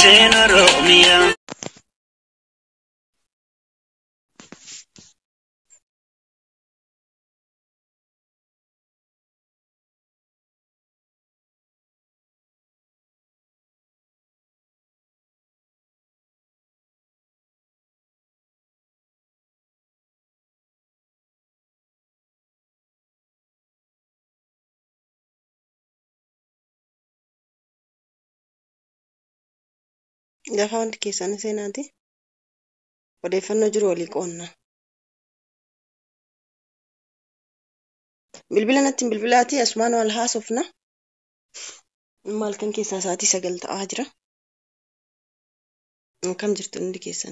seena Oromiyaa. Lafa wanti keessan seenaati. Odeeffannoo jiru walii qoonna. Bilbila natti hin bilbilaati asumaan wal haasofna. Maal kan keessaa sa'aatii sagal ta'aa jira. Akkam jirtu hundi keessan.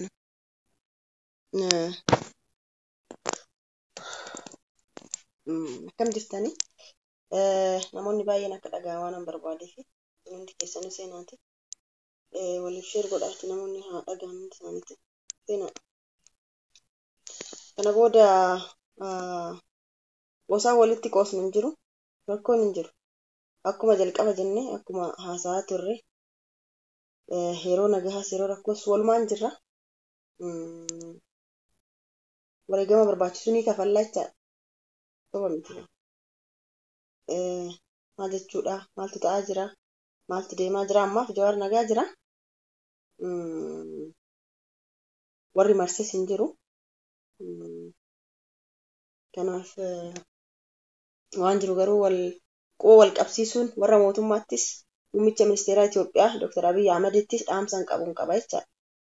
Akkam jirtani? Namoonni baay'een akka dhaga'aa waan hin barbaadee fi hundi keessan seenaati. waliif sheer godhaatti namoonni haa dhaga'an isaaniitti seenaa. Kana booda gosaan walitti qoosnu hin jiru, rakkoon hin jiru. Akkuma jalqaba jennee akkuma haasa'aa turre yeroo nagahaas yeroo rakkoos walumaan jirra. Wareegama barbaachisu ni kafallaa jechaadha. Soba miti. Maal jechuudha? Maaltu ta'aa jira? Maaltu deemaa jira? Ammaaf jawaar nagaa jira. warri marses hin jiru. Kanaaf waan jiru garuu wal quba wal qabsiisuun warra mootummaattis muummicha ministeeraa Itoophiyaa Dr. Abiy Ahmedittis dhaamsa qabuun qaba jechaadha.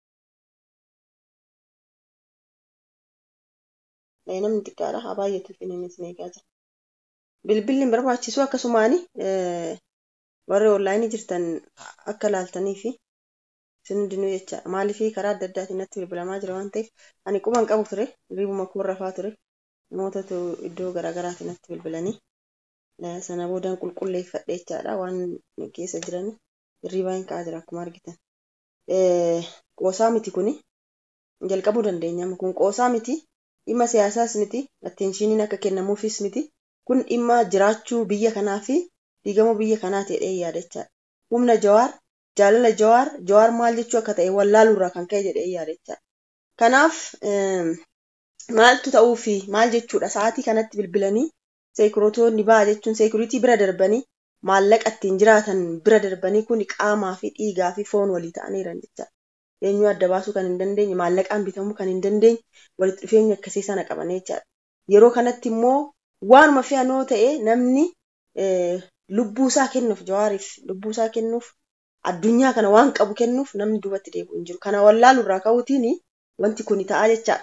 Namni xiqqaadha haa baay'atu fi namni isin eegaa jira. Bilbilli hin barbaachisu akkasumaani warri onlaayinii jirtan akka laaltanii fi isin hundinuu jechaadha. Maaliif karaa adda addaatiin natti bilbilamaa jira waan ta'eef ani quban qabu ture riibuma koo rafaa ture namootatu iddoo garaagaraatiin natti bilbilanii sana boodaan qulqulleeffadhe jechaadha waan keessa jiran hirriibaa hin ka'aa jira akkuma argitan. Qoosaa miti kuni jalqabuu dandeenya kun qoosaa miti dhimma siyaasaas miti atteenshiiniin akka kennamuufis miti kun dhimma jiraachuu biyya kanaa fi diigamuu biyya kanaa ta'ee yaada jechaadha. Humna jawaar jaalala jawaar jawaar maal jechuu akka ta'e wallaaluurraa kan ka'e jedhee yaada jechaadha. Kanaaf maaltu ta'uu fi maal jechuudha sa'aatii kanatti bilbilanii seekurootonni ba'a jechuun seekuritii bira darbanii maallaqa ittiin jiraatan bira darbanii kun qaamaa fi dhiigaa fi foon walii ta'aniiran jechaadha. Eenyuu adda baasuu kan hin dandeenye maallaqaan bitamuu kan hin dandeenye walitti dhufeenya akkasii sana qaban jechaadha. Yeroo kanatti immoo waanuma fe'anoo ta'e namni lubbuu isaa kennuuf jawaariif lubbuu isaa kennuuf addunyaa kana waan qabu kennuuf namni duubatti deebi'u hin jiru. Kana wallaalu irraa ka'uutiin wanti kun ta'aa jechaadha.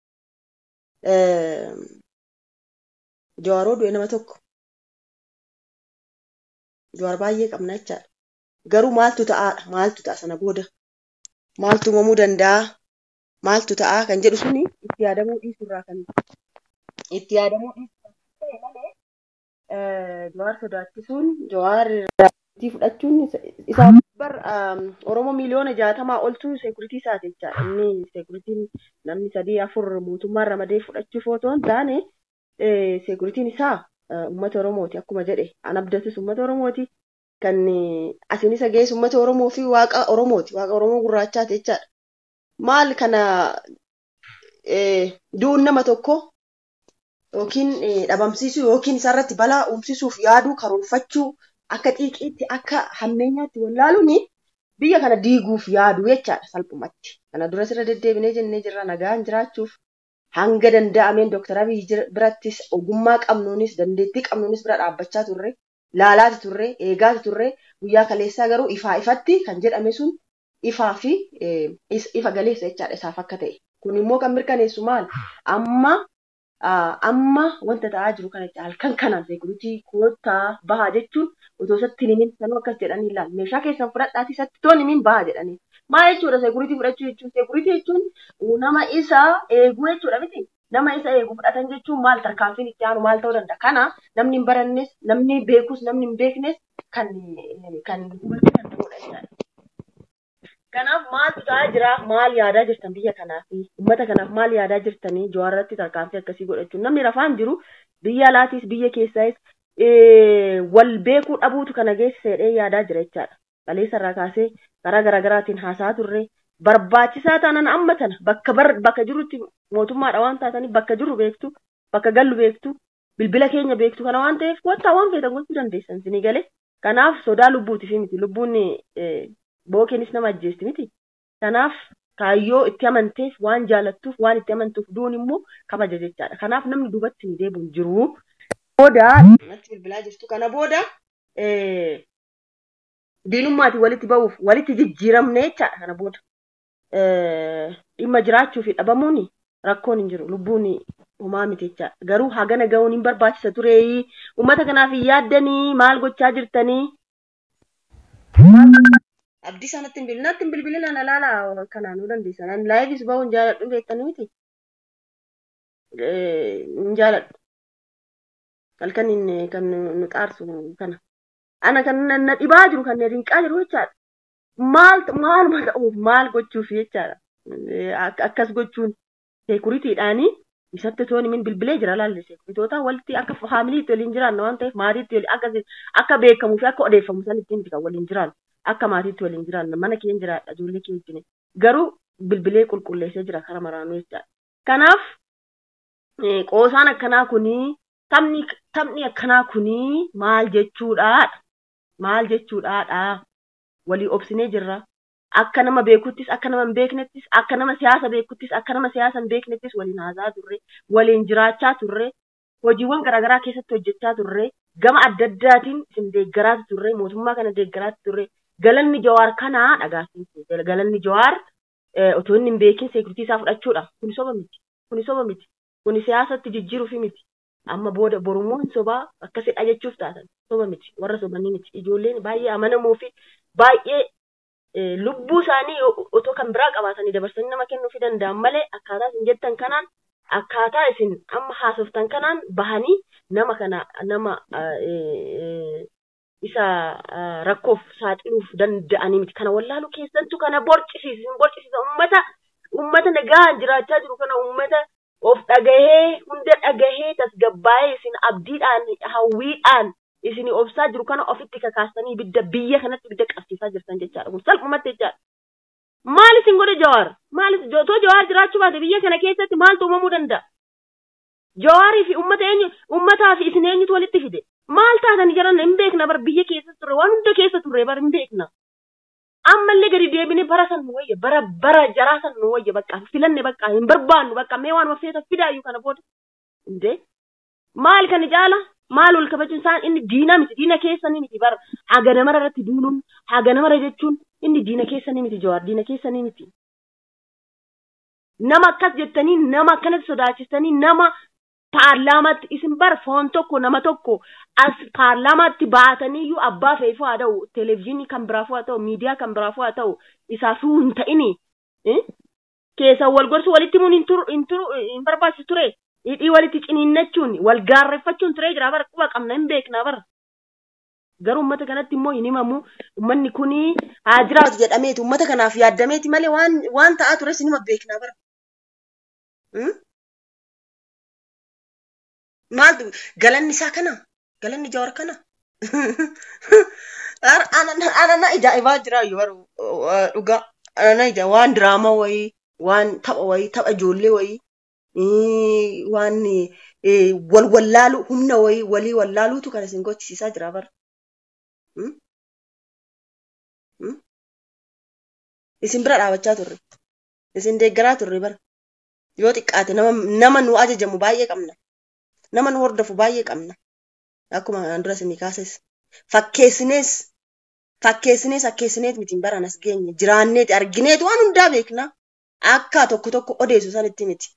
Jawaaroo du'e nama tokko. Jawaar baay'ee qabna jechaadha. Garuu maaltu ta'aadha? Maaltu ta'a sana booda? Maaltu uumamuu danda'a? Maaltu ta'a kan jedhu suni itti yaadamuu dhiisuurraa kan itti yaadamuu dhiisuurraa malee jawaar sodaachisuun jawaar fudhachuun isaa bar Oromoo miliyoona jaatamaa oltu seekuritii isaati jechaadha. Inni seekuritiin namni sadii afur mootummaan ramadee fudhachuuf otoo hin taane seekuritiin isaa uummata Oromooti akkuma jedhe an abdatus uummata Oromooti. Kan asiin isa geessu uummata Oromoo fi waaqa Oromooti. Waaqa Oromoo gurraachaati jechaadha. Maal kana du'uun nama tokko yookiin dhabamsiisuu yookiin isarratti balaa uumsisuuf yaaduu karoorfachuu akka xiiqiitti akka hammeenyaatti wallaaluun biyya kana diiguuf yaadu jechaadha salphumatti. Kana duras irra deddeebinee jennee jirra nagaan jiraachuuf hanga danda'ameen Dooktar Abiy birattis ogummaa qabnuunis dandeettii qabnuunis bira dhaabbachaa turre laalaati turre eegaati turre guyyaa kaleessaa garuu ifaa ifatti kan jedhame sun ifaa fi ifa galeessa jechaadha isaaf akka ta'e. Kun immoo kan mirkaneessu maal amma amma wanta ta'aa jiru kana halkan kanaan seekuritii koottaa bahaa jechuun otoo isatti himin sanuu akkas jedhanii ilaala. Meeshaa keessan fudhadhaatii isatti toon himin bahaa jedhanii. Maal jechuudha seekuritii fudhachuu jechuun seekuritii jechuun nama isa eeguu jechuudha miti. Nama isa eegu fudhatan jechuun maal tarkaanfiin itti aanu maal ta'uu danda'a. Kana namni hin barannes namni beekus namni hin beeknes kan kan hubachuu danda'udha jechaadha. Kanaaf maaltu ta'aa jira? Maal yaadaa jirtan biyya kanaaf? Uummata kanaaf maal yaadaa jirtanii jawaarratti tarkaanfii akkasii godhachuun? Namni rafaan jiru biyya alaatiis biyya keessaayis wal beekuu dhabuutu kana geessisedhee yaadaa jira jechaadha. qaleessarraa kaasee karaa garaagaraatiin haasaa turre barbaachisaa taanaan amma tana bakka bar bakka jirutti mootummaadha waan taatanii bakka jirru beektu bakka gallu beektu bilbila keenya beektu kana waan ta'eef wanta waan feetan gochuu dandeessan sinii galee kanaaf sodaa lubbuutiif miti lubbuun bookeenis nama ajjeesti miti kanaaf kaayyoo itti amanteef waan jaalattuuf waan itti amantuuf duun immoo kabaja jechaadha kanaaf namni duubatti ni deebi'u hin jiru. Booda natti bilbilaa jirtu kana booda diinummaatiin walitti ba'uuf walitti jijjiiramne jechaadha kana booda. Dhimma jiraachuu fi dhabamuun rakkoon hin jiru lubbuun homaa miti jechaadha garuu hagana ga'uun hin barbaachisa ture uummata kanaaf hin yaaddanii maal gochaa jirtanii. Abdii sanatti hin bilbilin natti hin bilbilin ana laala kanaan nu dandeessan ani laayifis ba'uu hin jaaladhu beektanii miti. Hin jaaladhu. halkan inni kan nu xaarsu kana. Ana kan na dhibaa jiru kan na rinqaa jiru jechaadha. Maal maaluma ta'uuf maal gochuuf jechaadha. Akkas gochuun seekuritiidhaanii isatti tooni min bilbilee jira laalle seekuritoota walitti akka faamiliitti waliin jiraanna waan ta'eef maatiitti waliin akka akka beekamuu fi akka odeeffamu sanitti miti kan waliin jiraannu akka maatiitti waliin jiraanna mana keenya jiraadha ijoollee keenya wajjin garuu bilbilee qulqulleessee jira kara maraanuu jechaadha. Kanaaf qoosaan akkanaa kunii taphni taphni akkanaa kunii maal jechuudhaadha maal jechuudhaadha walii obsinee jirra akka nama beekuttis akka nama hin beeknettis akka nama siyaasa beekuttis akka nama siyaasa hin beeknettis waliin haasaa turre waliin jiraachaa turre hojiiwwan garaagaraa keessatti hojjechaa turre gama adda addaatiin isin deeggaraatu turre mootummaa kana deeggaraatu turre galanni jawaar kanaa dhagaasiin galanni jawaar otoo inni hin beekin seekuritii isaa fudhachuudha kuni soba miti kuni soba miti kuni siyaasatti jijjiiruufi miti amma booda borummoo hin sobaa akkasidha jechuuf taatan soba miti warra sobanii miti ijoolleen baay'ee amanamoo fi baay'ee lubbuu isaanii otoo kan biraa qabaatanii dabarsanii nama kennuufi danda'an malee akkaataa isin jettan kanaan akkaataa isin amma haasoftan kanaan bahanii nama kana nama isa rakkoof saaxiluuf danda'anii miti kana wallaalu keessattuu kana borcisiisan borcisiisa ummata ummata nagaan jiraachaa jiru kana ummata of dhagahee hunda dhagahee tasgabbaa'ee isin abdiidhaan hawwiidhaan isin obsaa jiru kana ofitti kakaastanii ibidda biyya kanatti ibidda qabsiisaa jirtan jechaadha kun salphumatti jechaadha. Maal isin godhe jawaar? Maal otoo jawaar jiraachuu baate biyya kana keessatti maaltu uumamuu danda'a? Jawaarii fi uummata eenyu uummataa fi isin eenyutu walitti fide? Maal taatanii jiran hin beekna bar biyya keessa turre waan hunda keessa turre bar hin beekna. ammallee gadi deebine bara san nu wayya bara bara jaraa san nu wayya bakka filanne bakka hin barbaannu bakka mee waan wafeeta fidaayyuu kana booda indee maal kan jaala maal wal kabajuun isaan inni diina miti diina keessanii miti bara haga namara irratti duuluun haga namara jechuun inni diina keessanii miti jawaar diina keessanii miti. Nama akkas jettanii nama akkanatti sodaachistanii nama paarlaamaatti isin bar foon tokko nama tokko as paarlaamaatti baataniyyuu abbaa feefuu haa ta'u televezyiinii kan biraafuu haa ta'u miidiyaa kan biraafuu haa ta'u isaafuu hin ta'ini keessan wal gorsu walitti himuun hin turu hin barbaachisu ture hidhii walitti ciniinnachuun wal gaarreeffachuun turee jira bara quba qabna hin beekna bara. Garuu uummata kanatti immoo hin himamu uummanni kuni haa jiraatu jedhameeti uummata kanaaf yaaddameeti malee waan waan ta'aa tures hin hima beekna bara. maaltu galanni isaa kana galanni jawar kana anana ajaa'ibaa jira dhugaa anana ija waan diraamaa wayii waan tapha wayii tapha ijoollee wayii waan wal wallaalu humna wayii walii wallaaluutu kan isin gochisiisaa jira bara. Isin bira dhaabachaa turre. Isin deeggaraa turre bara. Yoo xiqqaate nama nu ajajamu baay'ee qabna. nama nu hordofu baay'ee qabna. Akkuma kanaan dura isinii kaases. Fakkeessinees fakkeessinees akkeessineet mitiin baran as geenye jiraanneeti argineeti waan hundaa beekna. Akka tokko tokko odeessu sanitti miti.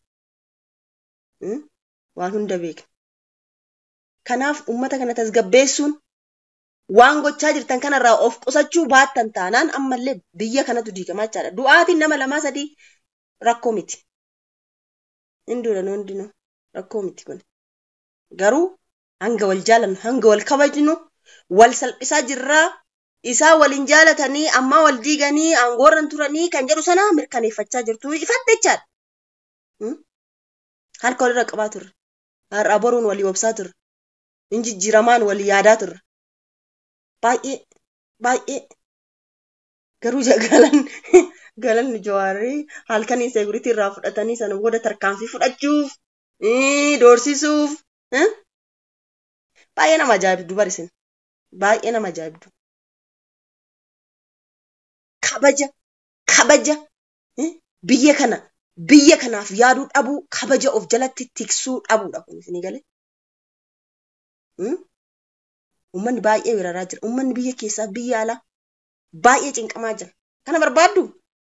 Waan hunda beekna. Kanaaf uummata kana tasgabbeessuun waan gochaa jirtan kanarraa of qusachuu baattan taanaan ammallee biyya kanatu diigamaa jechaadha. Du'aatiin nama lamaa sadii rakkoo miti. Hinduudha nu hundinuu rakkoo miti kun. garuu hanga wal jaalannu hanga wal kabajnu wal salphisaa jirraa isaa waliin jaalatanii ammaa wal diiganii aangoorran turanii kan jedhu sana mirkaneeffachaa jirtu ifatte jechaadha. Harka walirra qabaa turre. Har'a boruun walii obsaa turre. Injijjiiramaan walii yaadaa turre. Baay'ee baay'ee Garuu galan galanni jawaarri halkanii seekuritii irraa fudhatanii sana booda tarkaanfii fudhachuuf doorsisuuf baay'ee nama ajaa'ibdu barisin baay'ee nama ajaa'ibdu. Kabaja kabaja biyya kana biyya kanaaf yaaduu dhabuu kabaja of jalatti tiksuu dhabuudha kun isinii galee. Uummanni baay'ee weeraraa jira. Uummanni biyya keessaa biyya alaa baay'ee cinqamaa jira. Kana barbaaddu?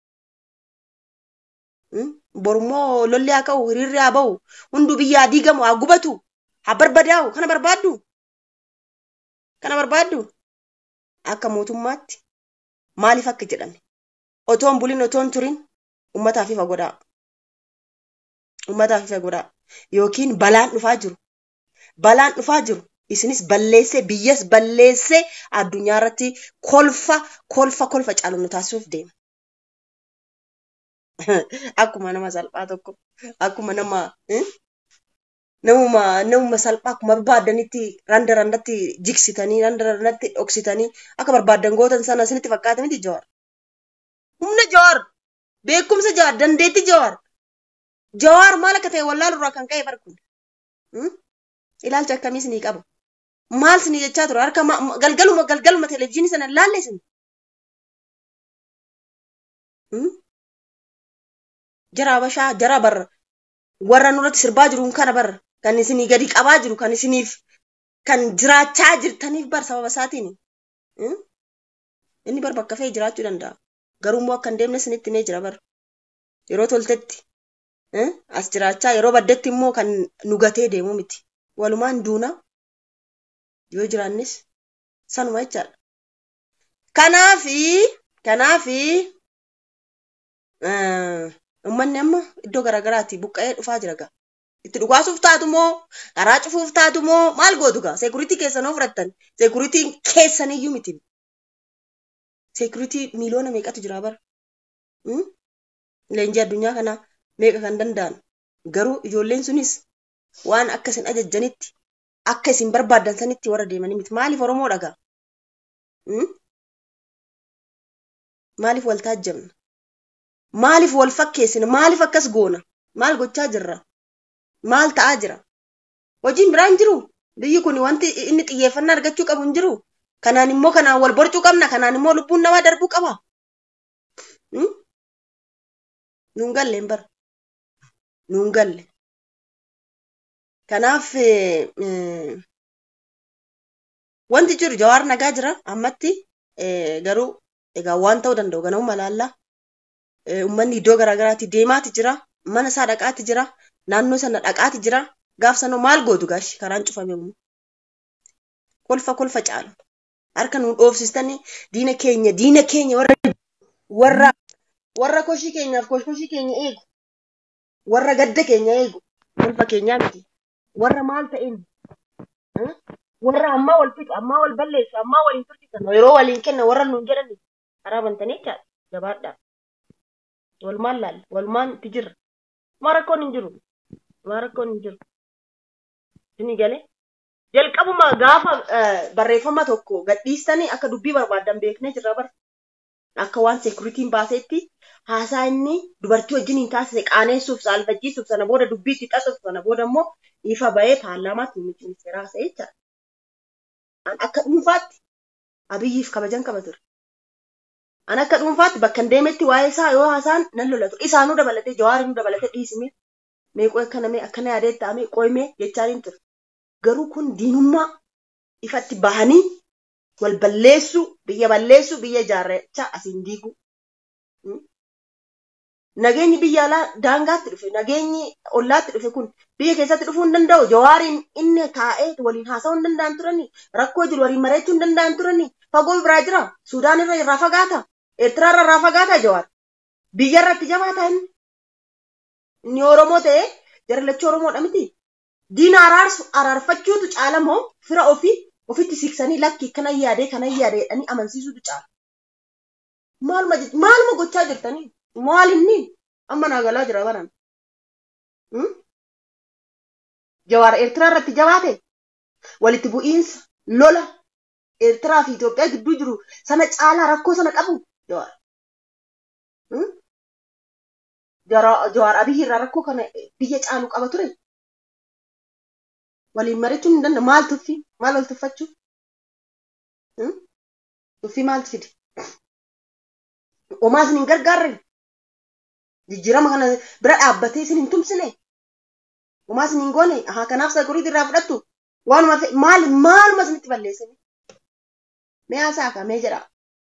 Borummoo lolli haa ka'u, hiriirri haa ba'u, hunduu biyya haa diigamu, haa gubatu, haa barbadaa'u. Kana barbaaddu? Kana barbaaddu? Akka mootummaatti maaliif akka jedhame? Otoon bulin otoon turin uummataaf ifa godhaa. Uummataaf ifa godhaa. Yookiin balaan dhufaa jiru. Balaan dhufaa jiru. isinis balleessee biyyas balleessee addunyaa irratti kolfa kolfa kolfa caalu nu taasisuuf deema. Akkuma nama salphaa tokko akkuma nama namuma namuma salphaa akkuma barbaadanitti randa randatti jigsitanii randa randatti dhoksitanii akka barbaadan gootan sana isinitti fakkaata miti jawaar. Humna jawaar beekumsa jawaar dandeetti jawaar. Jawaar maal akka ta'e wallaalurraa kan ka'e barkun. Ilaalcha akkamiis ni qaba. maal sini jechaa ture harka galgaluma galgaluma televezyiinii sana laalle isin jara habashaa jara barra warra nurratti sirbaa jiru kana barra kan isinii gadi qabaa jiru kan isiniif kan jiraachaa jirtaniif bar sababa isaatiin inni bar bakka fe'ee jiraachuu danda'a garuummoo akka hin deemne isinitti himee jira bar yeroo toltetti as jiraachaa yeroo baddetti immoo kan nu gatee deemu miti walumaan duuna yoo jiraannis sanuma jechaadha. Kanaafi kanaafi uummanni amma iddoo garaagaraatti buqqa'ee dhufaa jira gaa. Itti dhugaasuuf taatu moo karaa cufuuf taatu moo maal gootu gaa seekuritii keessan of fudhattan seekuritiin keessaniyyuu miti. Seekuritii miiliyoona meeqatu jira bara. Leenjii addunyaa kana meeqa kan danda'an garuu ijoolleen sunis waan akka isin ajajjanitti akka isin barbaaddan sanitti warra deemanii miti. Maaliif Oromoo dhagaa? Maaliif wal taajjabna? Maaliif wal fakkeessina? Maaliif akkas goona? Maal gochaa jirra? Maal ta'aa jira? Hojiin biraan jiru? Biyyi kun wanti inni xiyyeeffannaa argachuu qabu hin jiru? Kanaan immoo kanaan wal borcuu qabna. Kanaan immoo lubbuun namaa darbuu qaba. Nuun galle hin bara. Nuun galle. Kanaaf wanti jiru jawaar nagaa jira ammatti garuu egaa waan ta'uu danda'u ganamuma laallaa. Uummanni iddoo garaagaraatti deemaati jira. Mana isaa dhaqaati jira. Naannoo sana dhaqaati jira. Gaaf sanoo maal gootu gaashi karaan cufame immoo. Kolfa kolfa caalu. Harka nuun dhoofsistanii diina keenya diina keenya warra warra warra koshii keenyaaf koshii keenya eegu. Warra gadda keenya eegu. Kolfa keenyaa miti. warra maal ta'een warra ammaa wal fixu ammaa wal balleessu ammaa waliin tursiisan yeroo waliin kenna warra nuun jedhani karaa bantanii jechaadha jabaadhaa walumaan laalla walumaan itti jirra maa rakkoon hin jiru maa rakkoon hin jiru isinii galee jalqabuma gaafa barreeffama tokko gadhiistanii akka dubbii barbaaddan beeknee jirra bara akka waan seekuritiin baaseetti haasaa inni dubartii wajjin hin taasise qaaneessuuf saalfachiisuuf sana booda dubbii itti xasuuf sana booda immoo ifa ba'ee paarlaamaatti muummichi ministeeraa haasa'ee jechaadha. An akka dhuunfaatti abiyyiif kabajan qaba ture. An akka dhuunfaatti bakka hin deemetti waa'ee isaa yoo haasaan nan lolatu. Isaanuu dabalatee jawaarinuu dabalatee dhiisimee meeqoo akkana mee akkana yaadee ta'amee qoymee jechaaniin ture. Garuu kun diinummaa ifatti bahanii wal balleessuu biyya balleessuu biyya ijaarrachaa asiin diiguu. Nageenyi biyya alaa daangaatti dhufe nageenyi ollaatti dhufe kun biyya keessatti dhufuu hin danda'u. Jawaariin inni taa'ee waliin haasa'uu hin danda'an turani. Rakkoo jiru waliin mari'achuu hin danda'an turani. Fagoo biraa jira. Sudaan irra irraa fagaata. Eertiraa irra irraa fagaata jawaar. Biyya irratti jabaata inni. Inni Oromoo ta'ee jarlachuu Oromoodha miti. Diina araarsu araarfachuutu caala moo fira ofii ofitti siqsanii lakki kana yaadee kana yaadee jedhanii amansiisuutu caala. Maaluma gochaa jirtanii? Maal inni amma naa galaa jira baran. Jawaar Eertiraa irratti jabaate walitti bu'iinsa lola Eertiraa fi Itoophiyaa gidduu jiru sana caalaa rakkoo sana qabu jawaar. Jawaar Abiyyi irraa rakkoo kana biyya caalu qaba ture. Waliin mari'achuun hin danda'amu. Maal tuffii? Maal wal tuffachuu? Tuffii maaltu fide? Homaa isin hin gargaarre? Jijjiirama kana bira dhaabbatee isin hin tumsine? Homaa isin hin goone? Haa kanaaf sakuriitii irraa fudhattu? Waanuma maal maaluma isinitti balleessine? Mee haasaa kaa mee jedhaa?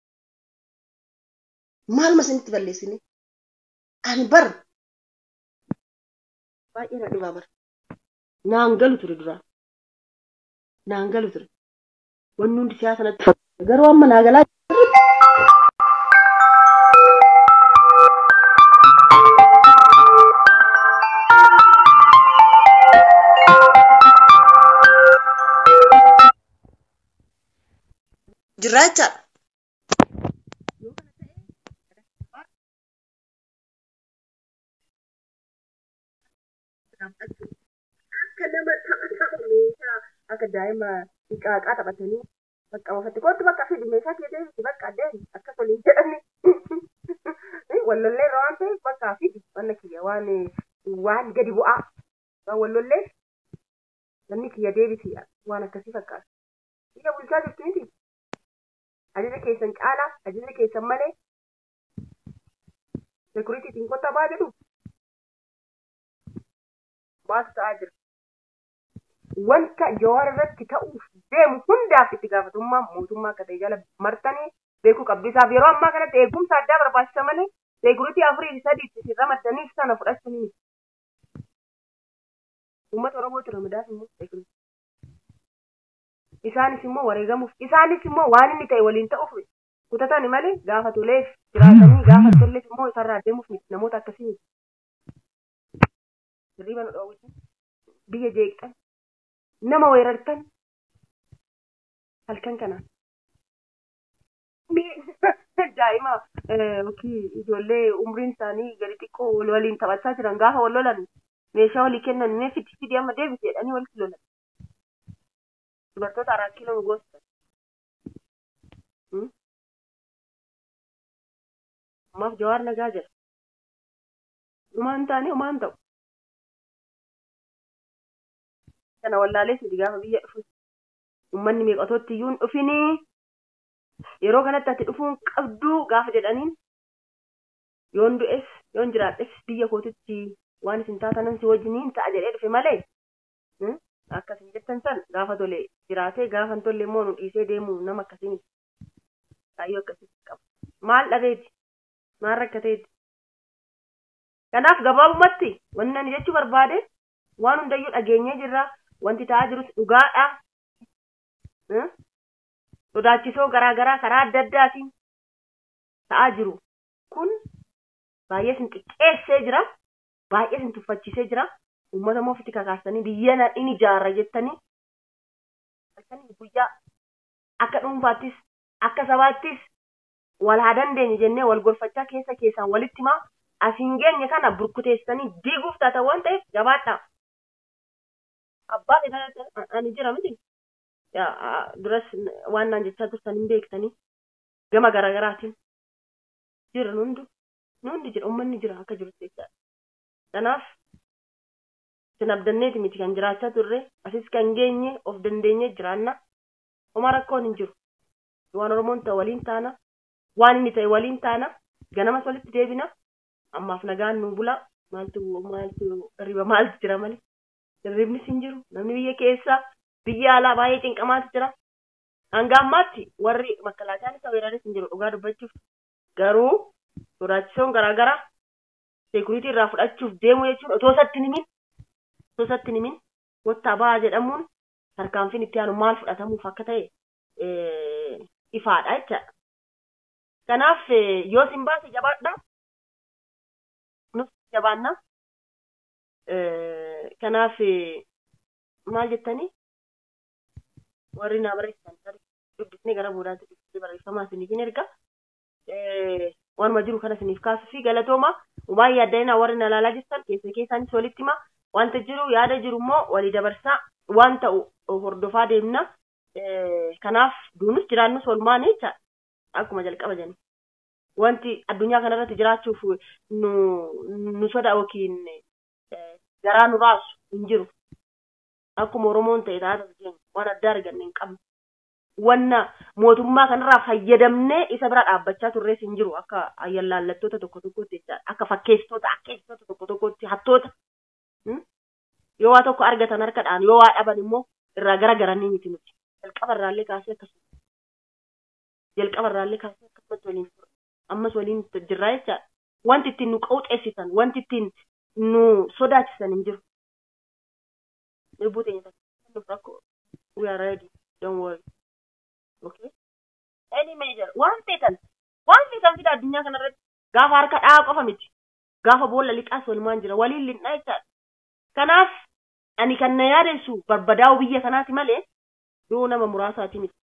Maaluma isinitti balleessine? Ani bar baay'ee na dhibaa bara. Naan galu ture duraan. Naan galu ture. Wanni hundi siyaasa natti fakkaata. Garuu amma naa galaa jirraa jechaadha. Akka nama tapha meeshaa akka daa'ima xiqqaaqaa taphatanii bakka mafatti kootu bakka fidi meeshaa kee deemti bakka deemi akka waliin jedhani. Wallollee irra waan ta'eef bakka fidi wanna kiyya waan waan gadi bu'aa. Waan wallollee namni kiyya deebiti waan akkasii fakkaata. Biyya bulchaa jirtu miti. Ajaja keessan caalaa ajaja keessan malee sekuriitiitiin kottaa baa jedhu. Baatu ta'aa jira. Wanta jawaar irratti ta'uuf deemu hundaaf itti gaafatummaa mootummaa akka ta'e jala martanii beekuu qabdu. Isaaf yeroo ammaa kanatti eegumsa addaa barbaachisa malee seekuriitii afurii sadii itti ramaddaniif sana fudhachuu ni miti. Uummata Oromootu ramadaaf immoo seekuriitii. Isaanis immoo wareegamuuf isaanis immoo waan inni ta'e waliin ta'uuf kutatani malee gaafa toleef jiraatanii gaafa tolleef immoo isarraa deemuuf miti namoota akkasii miti. Hirriba nu dhoowwisan biyya jeeqxan nama weerartan halkan kanaan. Daa'ima yookiin ijoollee umriin isaanii gadi xiqqoo wal waliin taphachaa jiran gaafa wal lolan meeshaa walii kennan mee fidi fidi amma deebisi jedhanii walitti lolan. Dubartoota araa kiiloo goostan. Ammaaf jawaar nagaa jira. Dhumaan taane homaan ta'u. kana wallaalee sidi gaafa biyya dhufu uummanni meeqatootti iyyuu hin dhufinii yeroo kanatti ati dhufuun qabduu gaafa jedhaniin yoon du'es yoon jiraadhes biyya kootitti waan isin taatanan si wajjiniin ta'a jedhee dhufe malee akkasin jettan san gaafa tole jiraatee gaafa hin tolle immoo nu dhiisee deemu nama akkasii miti kaayyoo akkasii qaba maal dhabeeti maal rakkateeti kanaaf gabaabumatti wanni ani jechuu barbaade waan hundayyuu dhageenyee jirra wanti ta'aa jirus dhugaadha. Sodaachisoo garaagaraa karaa adda addaatiin ta'aa jiru kun baay'ee sin xiqqeessee jira. Baay'ee sin tuffachiisee jira. Uummata immoo ofitti kakaastanii biyya nadhiin ijaarra jettanii guyyaa akka dhuunfaattis akka sabaattis wal haa dandeenye jennee wal gorfachaa keessa keessaan walitti himaa asiin geenye kana burkuteessanii diiguuf taatan waan ta'eef jabaadha. abbaa fedhaa ani jira miti. Duras waan naan jechaa turtan hin beektanii gama garaagaraatiin jira nundi nundi jira uummanni jira akka jirutti jechaadha. Kanaaf isin abdanneeti miti kan jiraachaa turre asis kan geenye of dandeenye jiraanna homaa rakkoon hin jiru. Waan Oromoon ta'e waliin taana waan inni ta'e waliin taana ganamas walitti deebina ammaaf nagaan nu bula maaltu maaltu riba maaltu jira malee. Hirribnis hin jiru. Namni biyya keessa biyya alaa baay'ee cinqamaatu jira. Hanga ammaatti warri makkalaaqaan isa weeraris hin jiru dhugaa dubbachuuf. Garuu sodaachisoon garaagaraa seekuriitii irraa fudhachuuf deemu jechuun otoo isatti himin otoo isatti himin wottaa ba'aa jedhamuun tarkaanfiin itti aanu maal fudhatamuuf akka ta'e ifaadha jechaadha. Kanaaf yoo sin baase jabaadha. Nus jabaannaa. kanaaf maal jettanii warri naa barreessan dubbisnee gara boodaatti dubbisnee barreeffamaa isiniifin erga waanuma jiru kana isiniif kaasuu fi galatooma baay'ee adda warri na ilaalaa jirtan keessa keessaanis walitti hima wanta jiru yaada jiru immoo walii dabarsaa waan ta'u hordofaa deemna kanaaf duunus jiraannus olmaan jecha akkuma jalqaba jenna. wanti addunyaa kanarratti jiraachuuf nu nu soda yookiin garaa nu raasu hin jiru. Akkuma Oromoon ta'e taata keenya waan addaa arganne hin qabne. Wanna mootummaa kanarraa fayyadamnee isa bira dhaabbachaa turrees hin jiru akka ayyallaallattoota tokko tokkotti jechaadha. Akka fakkeessitoota akkeessitoota tokko tokkotti hattoota. Yoo waa tokko argatan harkadhaan yoo waa dhaban immoo irraa gara garanii miti nuti. Jalqaba irraallee kaasee akkasuma. Jalqaba irraallee kaasee akkasumatti waliin ture. Ammas waliin jirraa jechaadha. Wanti ittiin nu qawxeessisan, wanti ittiin nu sodaachisan hin jiru. Lubbuu teenya nuuf rakkoo. We are ready. Don't worry. Okay. Any major. Waan feetan. Waan feetan fida addunyaa kanarratti. Gaafa harka dhahaa qofa miti. Gaafa boolla liqaas walumaan jira. Waliin linnaa jechaadha. Kanaaf ani kan na yaadessu barbadaa'u biyya kanaati malee yoo nama muraasaati miti.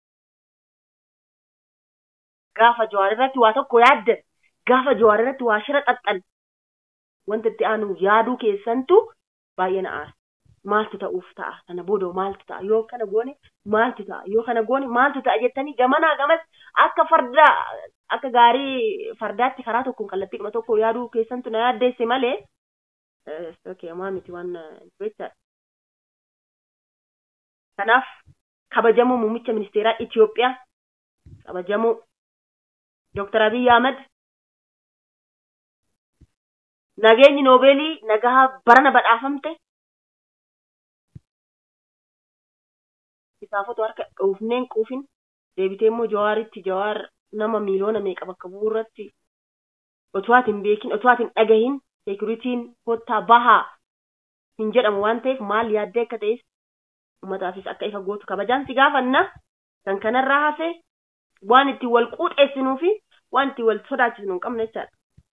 Gaafa jawaar irratti waa tokko yaaddan gaafa jawaar irratti waa shira xaxxan wanta itti aanu yaaduu keessantu baay'ee na aara. Maaltu ta'uuf ta'a? Kana booda maaltu ta'a? Yoo kana goone maaltu ta'a? Yoo kana goone maaltu ta'a jettanii gamanaa gamas akka farda akka gaarii fardaatti karaa tokkoon kallattii dhuma tokko yaaduu keessantu na yaaddeesse malee okay, amaa miti waan jechaadha. Kanaaf kabajamoo muummicha ministeeraa Itoophiyaa kabajamoo Dr. Abiy Ahmed nageenyi noobeelii nagaa barana badhaafamte isaafatu harka dhuufneen quufin deebitee immoo jawaaritti jawaar nama miiliyoona meeqa bakka bu'uu irratti otoo ati hin beekin otoo ati hin dhagahin seekuritiin kottaa bahaa hin jedhamu waan ta'eef maal yaaddee akka ta'es uummataafis akka ifa gootu kabajaan si gaafanna kan kanarraa hafe waan itti wal quuxeessinuu fi waan itti wal sodaachisnu hin qabne jechaadha.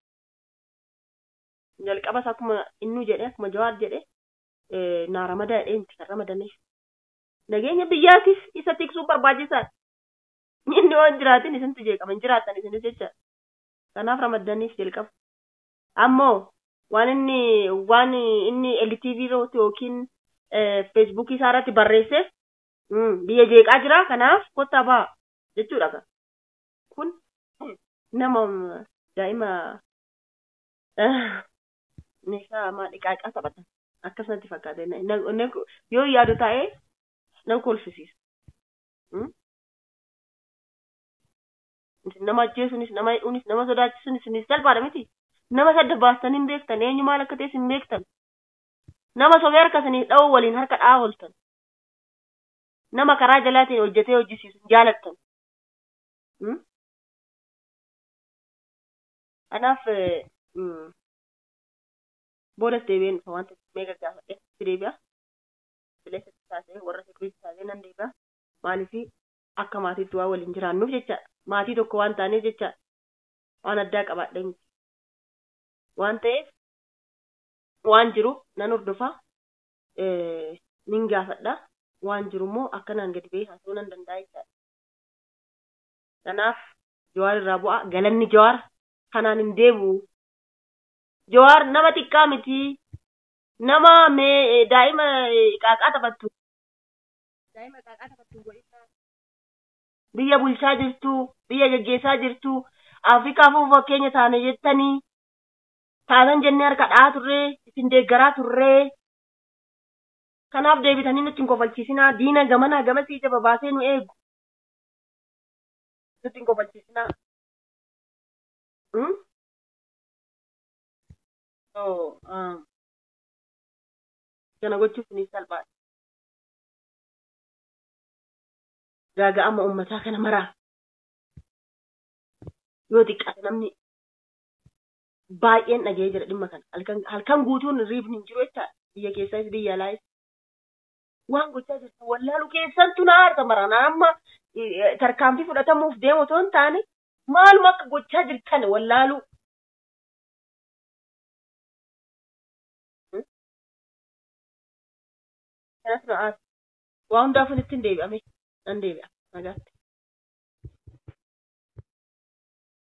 Jalqabas akkuma innuu jedhe akkuma jawaar jedhe naa ramada jedhee miti kan ramadaneef. Nageenya biyyaatiif isa tiksuu barbaachisaadha. Inni waan jiraatin isintu jeeqama hin jiraatan isinis jechaadha. Kanaaf ramadaniif jalqaba. Ammoo waan inni waan inni LTV irratti yookiin feesbuukii isaa irratti barreesse biyya jeeqaa jira kanaaf kottaa ba'a jechuudha. Kun nama daa'ima meeshaa maadhiqaaqaa taphatan akkasumatti fakkaata. Yoo yaadu taa'ee nama kolfisiisa. Nama ajjeesuunis nama hidhuunis nama sodaachisuunis salphaadha miti. Nama sadda baastan hin beektan eenyu maal akka ta'es hin beektan. Nama sobee harka isiniif dha'uu waliin harka dha'aa ooltan. Nama karaa jalaatiin hojjetee hojjisiisu hin jaalattan. Kanaaf boodas deebi'een dhufa wanta meeqa gaafadhe itti deebi'a. Bileessatti taasee warra seekuriitii taasee nan deebi'a. Maaliifii akka maatiitti waan waliin jiraannuuf jechaadha. Maatii tokko waan taaneef jechaadha. Waan addaa qabaadha miti. Waan ta'eef waan jiru nan hordofa. Nin gaafadha. Waan jiru immoo akkanaan gadi ba'ee haasa'uu nan danda'a jechaadha. Kanaaf jawaar irraa bu'a. Galanni jawaar kanaan hin deebi'u. Jawaar nama xiqqaa miti. Nama daa'ima qaaqaa taphattu. Daa'ima qaaqaa taphattu biyya bulchaa jirtu, biyya geggeessaa jirtu, Afrikaaf fakkeenya taane jettanii taatan jennee harka dha'aa turree, isin deeggaraa turree. Kanaaf deebitanii nutti hin kofalchiisinaa. Diina gamanaa gamasii ija babaasee nu eegu. Nutti hin kofalchiisinaa. Kana gochuuf ni salphaadha. gaaga'ama uummataa kana maraa yoo xiqqaate namni baay'een dhaga'ee jira dhimma kana halkan guutuun riifni hin jiru jecha biyya keessaas biyya alaayis waan gochaa jirtu wallaalu keessantu na aarta maraan amma tarkaanfii fudhatamuuf deemu otoo hin taane maaluma akka gochaa jirtan wallaalu. Kanas na aarta waa hundaafuu ittiin deebi'ame nan deebi'a nagaatti.